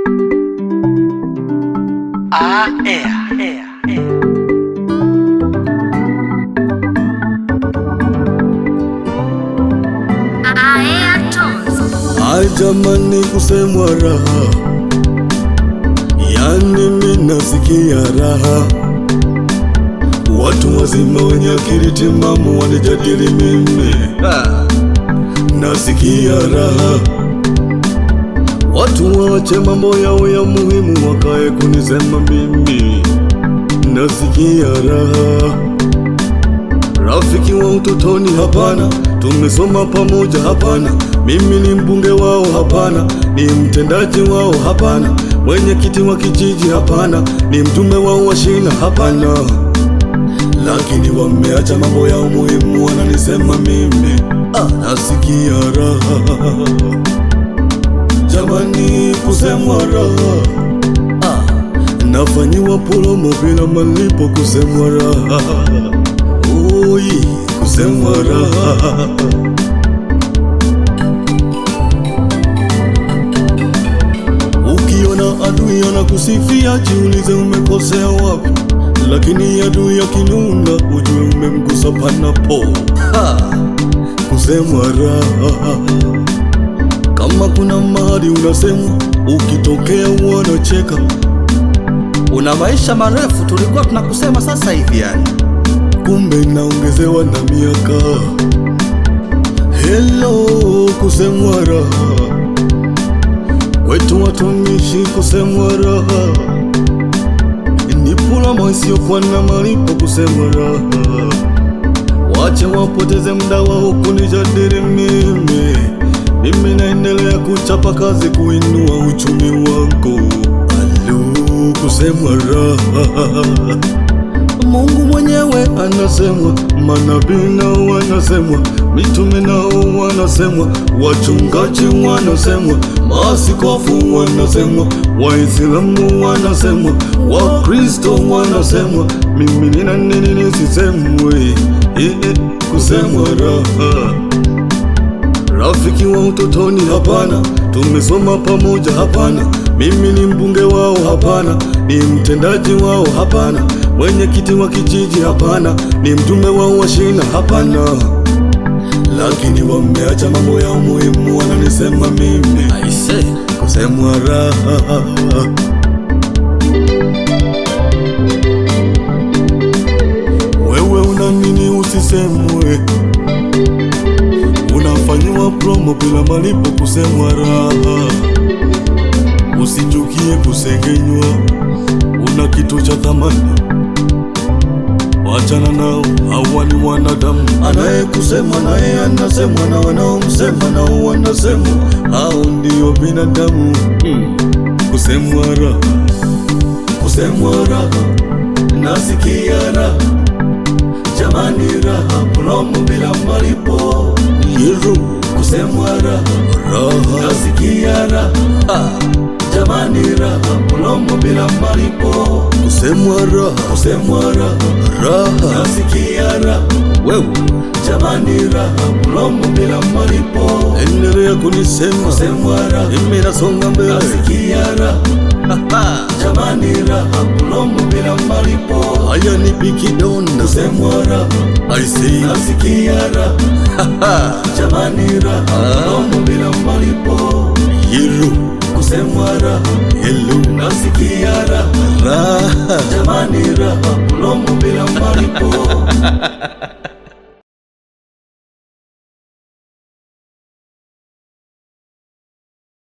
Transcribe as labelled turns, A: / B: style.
A: Ah, yeah, yeah, yeah.
B: Ai jamani, kusemwa raha, yani mimi nasikia raha. Watu wazima wenye akili timamu wanijadili mimi, nasikia raha. Watu waache mambo yao ya muhimu, wakae kunisema mimi, nasikia raha. Rafiki wa utotoni hapana, tumesoma pamoja hapana, mimi ni mbunge wao hapana, ni mtendaji wao hapana, mwenyekiti wa kijiji hapana, ni mtume wao wa shina hapana, lakini wameacha mambo yao muhimu, wananisema mimi ah, nasikia raha jamani, kusemwa raha ah, nafanyiwa promo bila malipo, kusemwa raha Oi, kusemwa raha Ukiona adui anakusifia jiulize umekosea wapi, lakini adui akinuna ujue umemgusa panapo. Ha! Kusemwa raha kama kuna mahali unasemwa, ukitokea wanacheka.
C: Una maisha marefu, tulikuwa tunakusema sasa hivi yani.
B: kumbe naongezewa na miaka. Hello, kusemwa raha kwetu watumishi, kusemwa raha ni pulama isiyokuwa na malipo, kusemwa raha. Wache wapoteze muda wao kunijadili mimi, mimi naendelea kuchapa kazi kuinua uchumi wangu. Alu, kusemwa raha Mungu mwenyewe anasemwa, manabii nao wanasemwa, mitume nao wanasemwa, wachungaji wanasemwa, maaskofu wanasemwa, Waislamu wanasemwa, Wakristo wanasemwa. Mimi nina nini nisisemwe? Eh, eh, kusemwa raha Rafiki wa utotoni hapana, tumesoma pamoja hapana, mimi ni mbunge wao hapana, ni mtendaji wao hapana, mwenyekiti wa kijiji hapana, ni mtume wao wa shina hapana, lakini wameacha mambo yao muhimu, wananisema mimi
C: Aise,
B: kusemwa raha. Wewe una nini usisemwe? Unafanyiwa promo bila malipo, kusemwa raha. Usichukie kusengenywa, una kitu cha thamani, wachana nao, hawa ni wanadamu. Anayekusema naye anasemwa, na wanaomsema nao wanasemwa, hao ndio binadamu. Hmm. Kusemwa raha, kusemwa raha, nasikia raha jamani, raha promo bila malipo, Yeru. kusemwa raha, raha nasikia raha jamani, raha promo bila malipo, kusemwa raha, kusemwa raha, raha nasikia raha
C: wewe
B: jamani, raha promo bila malipo, endelea kunisema, kusemwa raha, mimi nasonga mbele, nasikia raha jamani, raha promo bila malipo, haya ni bikidonda, kusemwa raha, I see, nasikia raha jamani, raha promo bila malipo, Yeru kusemwa raha, Hello, nasikia raha
C: raha
B: jamani, raha promo bila malipo